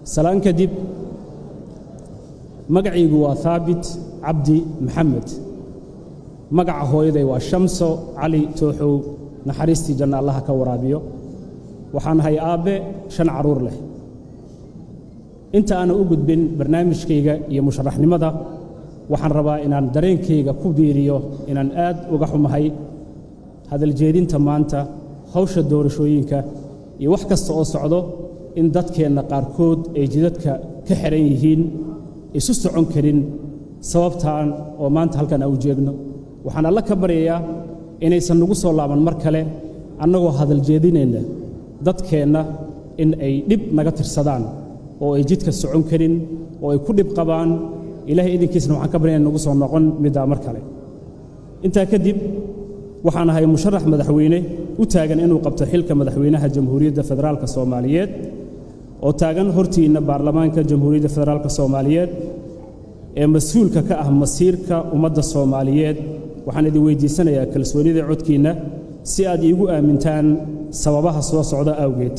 salaan kadib magacaygu waa haabit cabdi maxamed magaca hooyaday waa shamso cali tooxow naxariistii janna allaha ka waraabiyo waxaan ahay aabbe shan carruur leh inta aanan u gudbin barnaamijkayga iyo musharaxnimada waxaan rabaa inaan dareenkayga ku biiriyo inaan aad uga xumahay hadaljeedinta maanta hawsha doorashooyinka iyo wax kasta oo socdo in dadkeenna qaarkood ay jidadka ka xihan yihiin isu socon karin sababtaan oo maanta halkan aan u jeegno waxaan alla ka baryayaa inaysan nagu soo laaban mar kale annagoo hadaljeedinayna dadkeenna in ay dhib naga tirsadaan oo ay jidka socon karin oo ay ku dhib qabaan ilaahay idinkiisna waxaan ka baryaya nagu soo noqon middaa mar kale intaa kadib waxaan ahay musharax madaxweyne u taagan inuu qabto xilka madaxweynaha jamhuuriyadda federaalka soomaaliyeed oo taagan hortiinna baarlamaanka jamhuuriyadda federaalka soomaaliyeed ee mas-uulka ka ah masiirka ummadda soomaaliyeed waxaan idin weydiisanayaa kalsoonida codkiinna si aad iigu aamintaan sababaha soo socda awgeed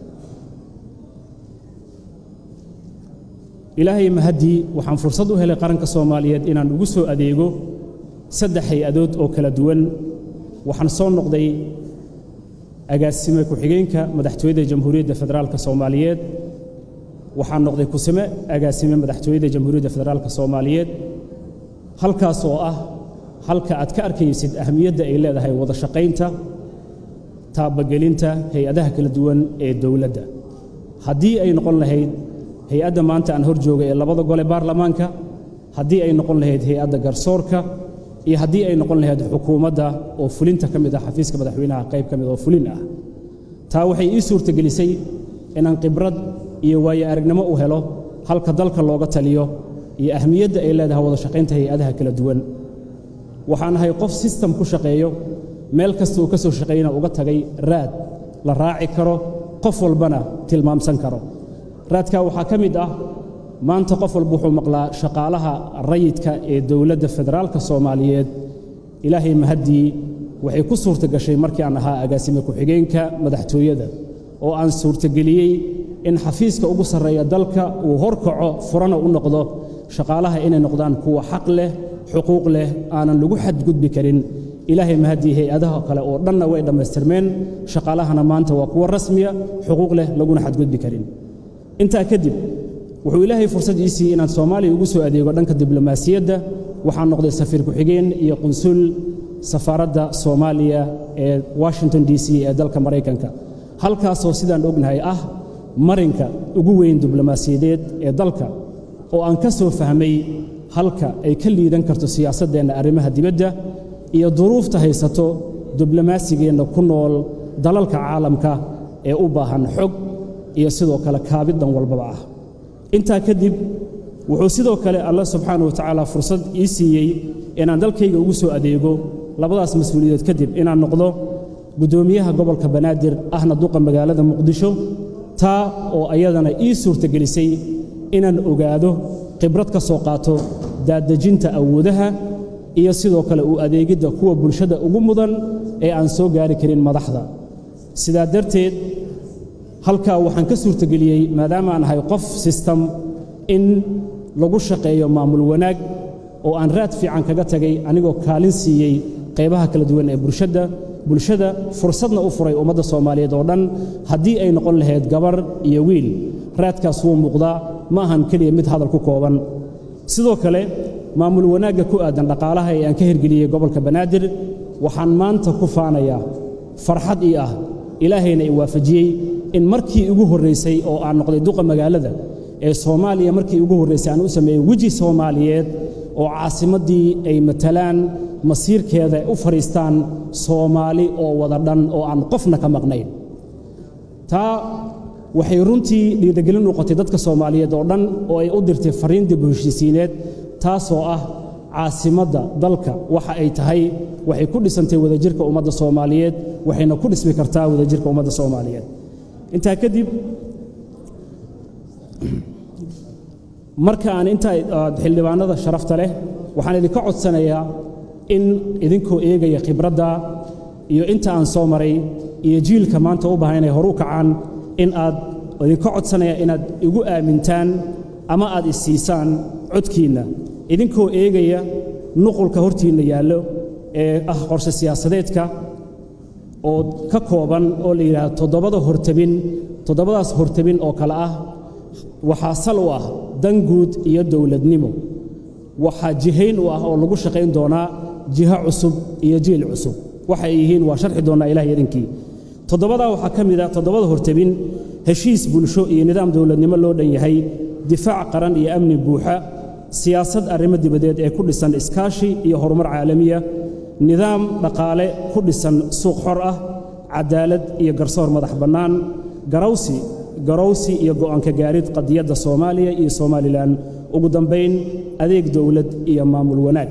ilaahay mahaddii waxaan fursad u helay qaranka soomaaliyeed inaan ugu soo adeego saddex hay-adood oo kala duwan waxaan soo noqday agaasime ku-xigeenka madaxtooyada jamhuuriyadda federaalka soomaaliyeed waxaan noqday kusime agaasime madaxtooyada jamhuuriyadda federaalka soomaaliyeed halkaas oo ah halka aad ka arkaysid ahamiyadda ay leedahay wada shaqaynta taabagelinta hay-adaha kala duwan ee dowladda haddii ay noqon lahayd hay-adda maanta aan hor jooga ee labada gole baarlamaanka haddii ay noqon lahayd hay-adda garsoorka iyo haddii ay noqon lahayd xukuumadda oo fulinta ka mid ah xafiiska madaxweynaha qayb ka mid oo fulin ah taa waxay ii suurtagelisay inaan khibrad iyo waayo aragnimo u helo halka dalka looga taliyo iyo ahmiyadda ay leedahay wada shaqaynta hay-adaha kala duwan waxaan ahay qof sistem ku shaqeeyo meel kasta uu ka soo shaqeeyana uga tagay raad la raaci karo qof walbana tilmaamsan karo raadkaa waxaa ka mid ah maanta qof walba wuxuu maqlaa shaqaalaha rayidka ee dowladda federaalka soomaaliyeed ilaahay mahaddii waxay ku suurta gashay markii aan ahaa agaasime ku-xigeenka madaxtooyada oo aan suurtageliyey in xafiiska ugu sarreeya dalka uu horkaco furana u noqdo shaqaalaha inay noqdaan kuwa xaq leh xuquuq leh aanan lagu xadgudbi karin ilaahay mahaddii hay-adaha kale oo dhanna way dhammaystirmeen shaqaalahana maanta waa kuwa rasmiya xuquuq leh laguna xadgudbi karin intaa kadib wuxuu ilaahay fursad ii siiyey inaan soomaaliya ugu soo adeego dhanka diblomaasiyadda waxaan noqday safiir ku-xigeen iyo qunsul safaaradda soomaaliya ee washington d c ee dalka maraykanka halkaasoo sidaan ognahay ah marinka ugu weyn diblomaasiyadeed ee dalka oo aan ka soo fahmay halka ay ka liidan karto siyaasaddeenna arrimaha dibadda iyo duruufta haysato diblomaasigeena ku nool dalalka caalamka ee u baahan xog iyo sidoo kale kaabiddan walbaba ah intaa kadib wuxuu sidoo kale allah subxaana wa tacaala fursad ii siiyey inaan dalkayga ugu soo adeego labadaas mas-uuliyadood kadib inaan noqdo guddoomiyaha gobolka banaadir ahna duqa magaalada muqdisho taa oo ayadana ii suurtagelisay inaan ogaado khibrad ka soo qaato daadejinta awoodaha iyo sidoo kale u adeegidda kuwa bulshada ugu mudan ee aan soo gaari karin madaxda sidaa darteed halkaa waxaan ka suurtageliyey maadaama aan ahay qof sistem in lagu shaqeeyo maamul wanaag oo aan raad fiican kaga tagay anigoo kaalin siiyey qaybaha kala duwan ee bulshadda bulshada fursadna u furay ummadda soomaaliyeed oo dhan haddii ay noqon lahayd gabar iyo wiil raadkaas wuu muuqdaa ma ahan keliya mid hadal ku kooban sidoo kale maamul wanaagga ku aadan dhaqaalaha ee aan ka hirgeliyey gobolka banaadir waxaan maanta ku faanayaa farxad ii ah ilaahayna i waafajiyey in markii ugu horraysay oo aan noqday duqa magaalada ee soomaaliya markii ugu horraysay aan u sameeyey weji soomaaliyeed oo caasimaddii ay matalaan masiirkeeda u fadhiistaan soomaali oo wada dhan oo aan qofna ka maqnayn taa waxay runtii dhiirigelin noqotay dadka soomaaliyeed oo dhan oo ay u dirtay fariin dib u heshiisiineed taasoo ah caasimadda dalka waxa ay tahay waxay ku dhisantay wadajirka ummadda soomaaliyeed waxayna ku dhismi kartaa wadajirka ummadda soomaaliyeed intaa kadib marka aan intaa xildhibaanada sharafta leh waxaan idinka codsanayaa in idinkoo eegaya khibradda iyo inta aan soo maray iyo jiilka maanta u baahan inay horu kacaan in aad idinka codsanayaa inaad igu aamintaan ama aad isiisaan codkiinna idinkoo eegaya nuqulka hortiinna yaallo ee ah qorshe siyaasadeedka oo ka kooban oo la yidhaahdo toddobada hortabin toddobadaas hortabin oo kale ah waxaa sal u ah dan guud iyo dowladnimo waxaa jihayn u ah oo lagu shaqayn doonaa jiho cusub iyo jiil cusub waxay yihiin waa sharxi doonnaa ilaah idinkii toddobadaa waxaa ka mid ah toddobada hortabin heshiis bulsho iyo nidaam dowladnimo loo dhan yahay difaac qaran iyo amni buuxa siyaasad arrimo dibadeed ee ku dhisan iskaashi iyo horumar caalamiya nidaam dhaqaale ku dhisan suuq xor ah cadaalad iyo garsoor madax bannaan garawsi garowsi iyo go'aanka gaarid qadiyadda soomaaliya iyo somalilan ugu dambayn adeeg dowlad iyo maamul wanaag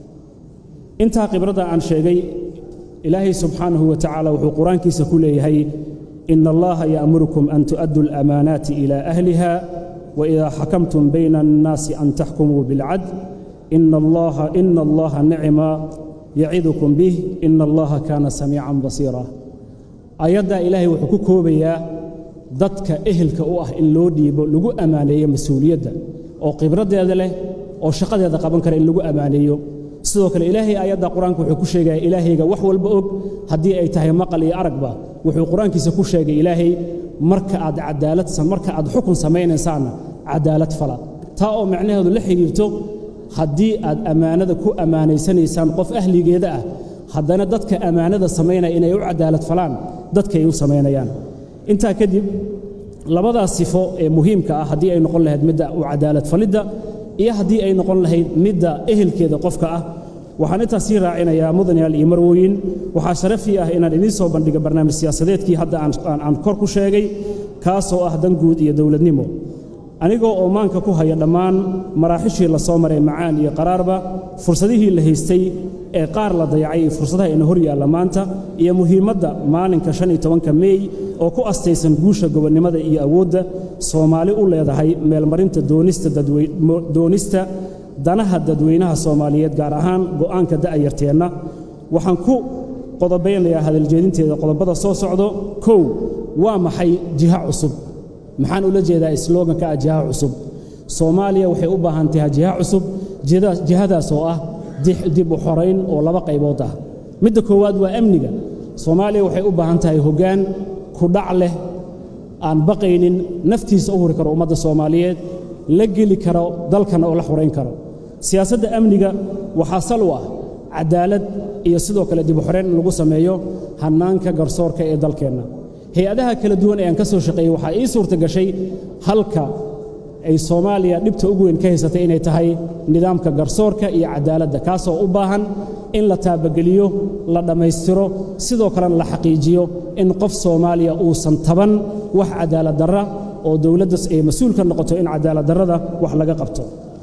intaa khibradda aan sheegay ilaahay subxaanahu wa tacaala wuxuu qur-aankiisa ku leeyahay ina allaha ya'murukum an tu'addu alamaanaati ila ahliha waidaa xakamtum bayna annaasi an taxkumuu bilcadl ina allaha ina allaha nicma yacidukum bih ina allaha kaana samiican basiira ayaddaa ilaahay wuxuu ku koobayaa dadka ehelka u ah in loo dhiibo lagu ammaaneeyo mas-uuliyadda oo khibraddeeda leh oo shaqadeeda qaban kara in lagu ammaaneeyo sidoo kale ilaahay aayadda qur-aanka wuxuu ku sheegaya ilaahayga wax walba og haddii ay tahay maqal iyo aragba wuxuu qur-aankiisa ku sheegay ilaahay marka aad cadaalad marka aad xukun samaynaysaanna cadaalad fala taa oo macnaheedu la xidhiirto haddii aad ammaanada ku ammaanaysanaysaan qof ahligeeda ah haddana dadka ammaanada samaynaya inay u cadaalad falaan dadkay u samaynayaan intaa kadib labadaas sifo ee muhiimka ah haddii ay noqon lahayd midda u cadaalad falidda iyo haddii ay noqon lahayd midda ehelkeeda qofka ah waxaan intaas sii raacinayaa mudanayaal iyo marwooyin waxaa sharafii ah inaan idiin soo bandhiga barnaamij siyaasadeedkii hadda aan kor ku sheegay kaasoo ah dan guud iyo dowladnimo anigoo oo maanka ku haya dhammaan maraaxishii la soo maray macaan iyo qaraarba fursadihii la haystay ee qaar la dayacay iyo fursadaha ina hor yaalla maanta iyo muhiimadda maalinka shan iyo tobanka meey oo ku astaysan guusha gobonnimada iyo awoodda soomaali u leedahay meelmarinta doonista danaha dadweynaha soomaaliyeed gaar ahaan go'aanka da'yarteenna waxaan ku qodobaynayaa hadaljeedinteeda qodobada soo socdo kow waa maxay jiha cusub maxaan ula jeedaa slooganka ah jiha cusub soomaaliya waxay u baahan tahay jiha cusub jihadaas oo ah dib u xorayn oo laba qaybood ah midda koowaad waa amniga soomaaliya waxay u baahan tahay hoggaan kudhac leh aan baqaynin naftiisa u huri karo ummadda soomaaliyeed la geli karo dalkana oo la xorayn karo siyaasadda amniga waxaa sal u ah cadaalad iyo sidoo kale dib u xorayn in lagu sameeyo hannaanka garsoorka ee dalkeenna hay-adaha kala duwan ee aan ka soo shaqeeyey waxaa ii suurta gashay halka ay soomaaliya dhibta ugu weyn ka haysatay inay tahay nidaamka garsoorka iyo cadaaladda kaasoo u baahan in la taabageliyo la dhammaystiro sidoo kalena la xaqiijiyo in qof soomaaliya uusan taban wax cadaalad darra oo dowladdas ay mas-uul ka noqoto in cadaalad darrada wax laga qabto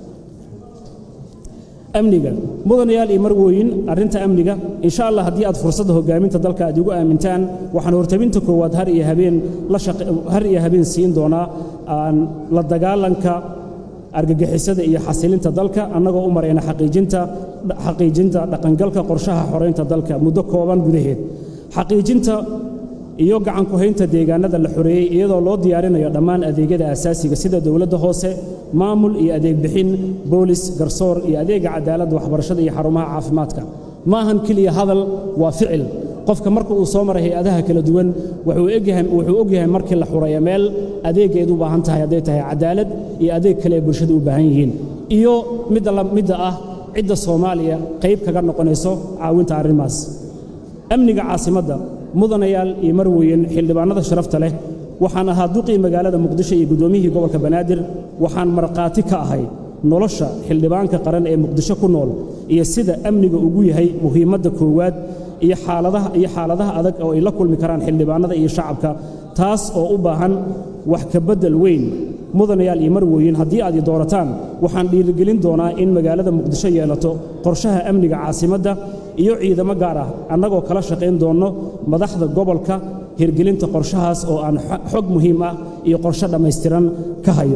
amniga mudanayaal iyo marwooyin arrinta amniga insha allah haddii aad fursadda hoggaaminta dalka aad igu aamintaan waxaan hortabinta koowaad har iyo habeen har iyo habeen siin doonaa aan la dagaalanka argagixisada iyo xasilinta dalka annagoo u marayna xaqiijinta xaqiijinta dhaqangalka qorshaha xoraynta dalka muddo kooban gudaheed xaqiijinta iyo gacan ku haynta deegaanada la xoreeyey iyadoo loo diyaarinayo dhammaan adeegyada asaasiga sida dowladda hoose maamul iyo adeeg bixin boolis garsoor iyo adeega cadaaladda waxbarashada iyo xarumaha caafimaadka ma ahan keliya hadal waa ficil qofka marka uu soo maray hay-adaha kala duwan wuxuu ogyahay markii la xureeya meel adeeggeed u baahan tahay hadday tahay cadaalad iyo adeeg kale ee bulshada u baahan yihiin iyo midda ah cidda soomaaliya qayb kaga noqonayso caawinta arrimaas amniga caasimadda mudanayaal iyo marweyn xildhibaanada sharafta leh waxaan ahaa duqii magaalada muqdisho iyo guddoomiyihii gobolka banaadir waxaan markhaati ka ahay nolosha xildhibaanka qaran ee muqdisho ku nool iyo sida amniga ugu yahay muhiimadda koowaad iyo xaaladaha iyo xaaladaha adag oo ay la kulmi karaan xildhibaanada iyo shacabka taas oo u baahan wax ka beddel weyn mudanayaal iyo marwooyin haddii aad i doorataan waxaan dhiirigelin doonaa in magaalada muqdisho yeelato qorshaha amniga caasimadda iyo ciidamo gaar ah annagoo kala shaqayn doonno madaxda gobolka hirgelinta qorshahaas oo aan xog muhiim ah iyo qorshe dhammaystiran ka hayo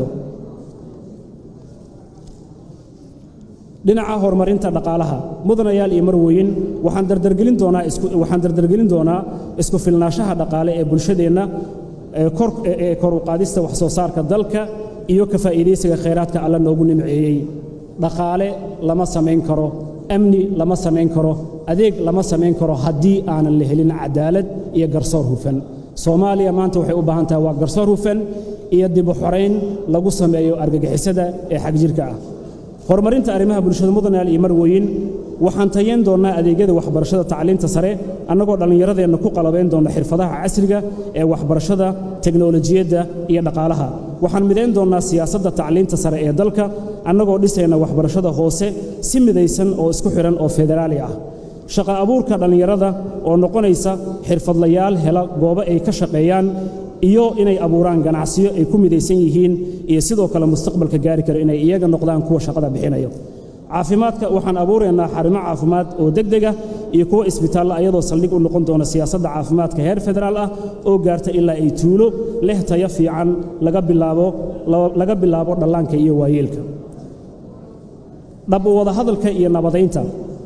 dhinaca horumarinta dhaqaalaha mudanayaal iyo marwooyin waxaan dardargelin doonaa waxaan dardargelin doonaa isku filnaanshaha dhaqaale ee bulshadeenna kor u qaadista wax soo saarka dalka iyo ka faa'iidaysiga khayraadka alla noogu nimceeyey dhaqaale lama samayn karo amni lama samayn karo adeeg lama samayn karo haddii aanan la helin cadaalad iyo garsoor hufan soomaaliya maanta waxay u baahan tahay waa garsoor hufan iyo dib u xorayn lagu sameeyo argagixisada ee xagjirka ah horumarinta arrimaha bulshada mudanayaal iyo marweyn waxaan tayayn doonnaa adeegyada waxbarashada tacliinta sare annagoo dhallinyaradeenna ku qalabayn doonna xirfadaha casriga ee waxbarashada teknolojiyadda iyo dhaqaalaha waxaan midayn doonnaa siyaasadda tacliinta sare ee dalka annagoo dhisayna waxbarashada hoose si midaysan oo isku xidhan oo federaali ah shaqa abuurka dhallinyarada oo noqonaysa xirfadlayaal hela goobo ay ka shaqeeyaan iyo inay abuuraan ganacsiyo ay ku midaysan yihiin iyo sidoo kale mustaqbalka gaari karo inay iyaga noqdaan kuwa shaqada bixinayo caafimaadka waxaan abuuraynaa xarimo caafimaad oo degdega iyo kuwa isbitaalla ayadoo saldhig u noqon doona siyaasadda caafimaadka heer federaal ah oo gaarta ilaa ay tuulo leh tayo fiican laga bilaabo laga bilaabo dhallaanka iyo waayeelka dhab u wada hadalka iyo nabadaynta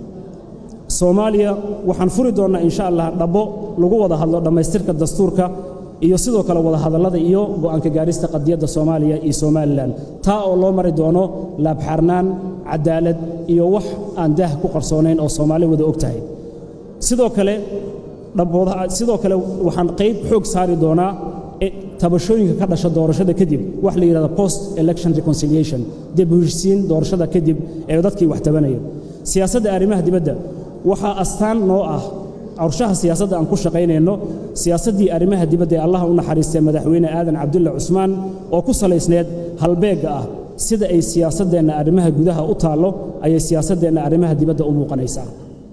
soomaaliya waxaan furi doonnaa insha allah dhabbo lagu wada hadlo dhammaystirka dastuurka iyo sidoo kale wada hadallada iyo go'aanka gaarista qadiyadda soomaaliya iyo somalilan taa oo loo mari doono laabxarnaan cadaalad iyo wax aan daah ku qarsoonayn oo soomaali wada og tahay sidoo kale sidoo kale waxaan qayb xoog saari doonaa tabashooyinka ka dhasha doorashada kadib wax la yidhahda post election reconciliation dib u heshisiin doorashada kadib ee dadkii wax tabanaya siyaasadda arrimaha dibadda waxaa astaan noo ah qorshaha siyaasadda aan ku shaqaynayno siyaasaddii arrimaha dibadda ee allaha u naxariistay madaxweyne aadan cabdulle cusmaan oo ku salaysneed halbeegga ah sida ay siyaasaddeenna arrimaha gudaha u taallo ayay siyaasaddeenna arrimaha dibadda u muuqanaysaa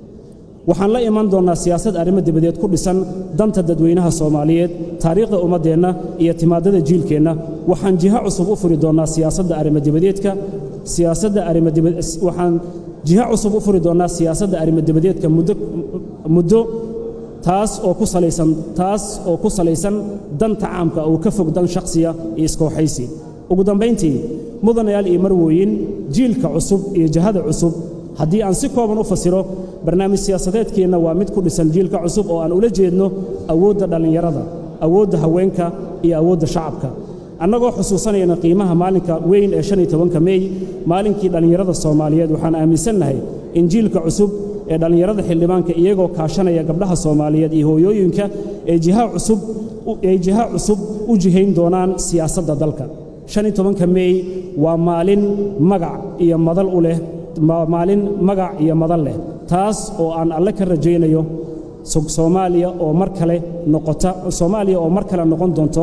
waxaan la iman doonnaa siyaasad arrimo dibadeed ku dhisan danta dadweynaha soomaaliyeed taariikhda ummaddeenna iyo timaadada jiilkeenna waxaan jiho cusub u furi doonnaa siyaasadda arrimo-dibadeedka siyaasadda arrimowaxaan jiho cusub u furi doonnaa siyaasadda arrimo-dibadeedka muddo muddo taas oo ku salaysan taas oo ku salaysan danta caamka oo ka fog dan shakhsiya iyo iskooxaysi ugu dambayntii mudanayaal iyo marwooyin jiilka cusub iyo jihada cusub haddii aan si kooban u fasiro barnaamij siyaasadeedkeenna waa mid ku dhisan jiilka cusub oo aan ula jeedno awoodda dhallinyarada awoodda haweenka iyo awoodda shacabka annagoo xusuusanayna qiimaha maalinka weyn ee shan iyo tobanka meey maalinkii dhallinyarada soomaaliyeed waxaan aaminsannahay in jiilka cusub ee dhallinyarada xildhibaanka iyagoo kaashanaya gabdhaha soomaaliyeed iyo hooyooyinka ee jiha cusub ay jiha cusub u jihayn doonaan siyaasadda dalka shan iyo tobanka meey waa maalin magac iyo madal u leh maalin magac iyo madal leh taas oo aan alle ka rajaynayo soomaaliya oo mar kale noqota soomaaliya oo mar kale noqon doonto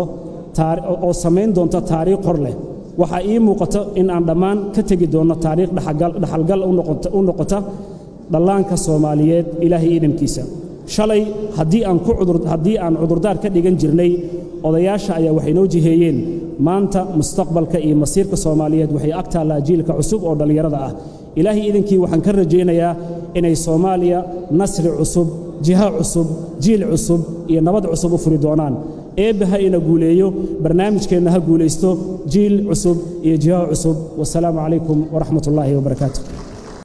oo samayn doonta taariikh hor leh waxaa ii muuqato in aan dhammaan ka tegi doonno taariikh dhaxalgal u noqota dhallaanka soomaaliyeed ilaahay iidamkiisa shalay haddii aan ku cudur haddii aan cudurdaar ka dhigan jirnay odayaasha ayaa waxay noo jiheeyeen maanta mustaqbalka iyo masiirka soomaaliyeed waxay ag taallaa jiilka cusub oo dhallinyarada ah ilaahay iidankii waxaan ka rajaynayaa inay soomaaliya nasri cusub jiha cusub jiil cusub iyo nabad cusub u furi doonaan eebbe ha ina guuleeyo barnaamijkeenna ha guulaysto jiil cusub iyo jiha cusub wasalaamu calaykum waraxmat ullaahi wabarakaatu